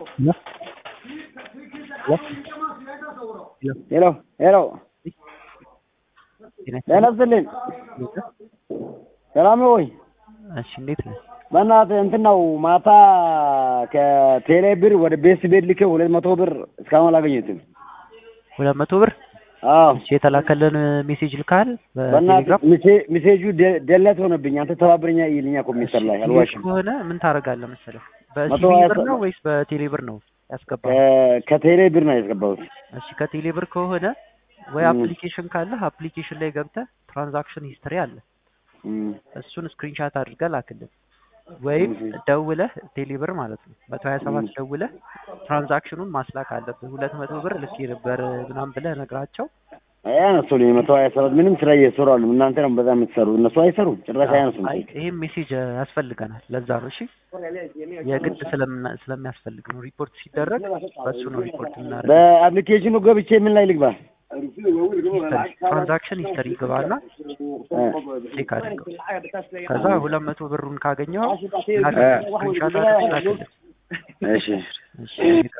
ሄሎ ሄሎ ጤና ይስጥልኝ። ሰላም ነው ወይ? እሺ እንዴት ነህ? በእናትህ እንትን ነው ማታ ከቴሌ ብር ወደ ቤስ ቤት ልኬ ሁለት መቶ ብር እስካሁን አላገኘሁትም። ሁለት መቶ ብር አዎ እሺ፣ የተላከልን ሜሴጅ ልካል በእናትህ በቴሌግራም ሚሴ- ሚሴጁ ደ- ደለት ሆነብኝ። አንተ ተባብረኛ ይልኛ ኮሚስተር ላይ አልዋሽም። ከሆነ ምን ታደርጋለህ መሰለህ? መቶ በሲቢ ሀያ ብር ሰ- ነው ወይስ በቴሌ ብር ነው ያስገባው? ከ- ከቴሌ ብር ነው ያስገባሁት። እሺ ከቴሌ ብር ከሆነ ወይ ም። አፕሊኬሽን ካለህ አፕሊኬሽን ላይ ገብተህ ትራንዛክሽን ሂስትሪ አለ እም፣ እሱን ስክሪንሻት አድርገህ ላክልን፣ ወይም እሺ። ደውለህ ቴሌ ብር ማለት ነው መቶ ሀያ ሰባት ደውለህ ትራንዛክሽኑን ማስላክ አለብህ። ሁለት መቶ ብር ልኬ ነበር ምናምን ብለህ ነግራቸው አያነሱልኝ መቶ ሀያ ሰባት ምንም ስራ እየሰሩ አሉ። እናንተ ነው በዛ የምትሰሩ፣ እነሱ አይሰሩም ጭራሽ አያነሱም። አይ ይሄም ሜሴጅ ያስፈልገናል። ለዛ ነው እሺ፣ የግድ ስለምና- ስለሚያስፈልግ ነው። ሪፖርት ሲደረግ በሱ ነው ሪፖርት የምናደርገው። በአፕሊኬሽኑ ገብቼ ምን ላይ ልግባ? ትራንዛክሽን ሂስተሪ ግባና እ፣ ቼክ አድርገው። ከዛ ሁለት መቶ ብሩን ካገኘው እ፣ ስክሪንሻት አድርገህ ላክልን። እሺ እሺ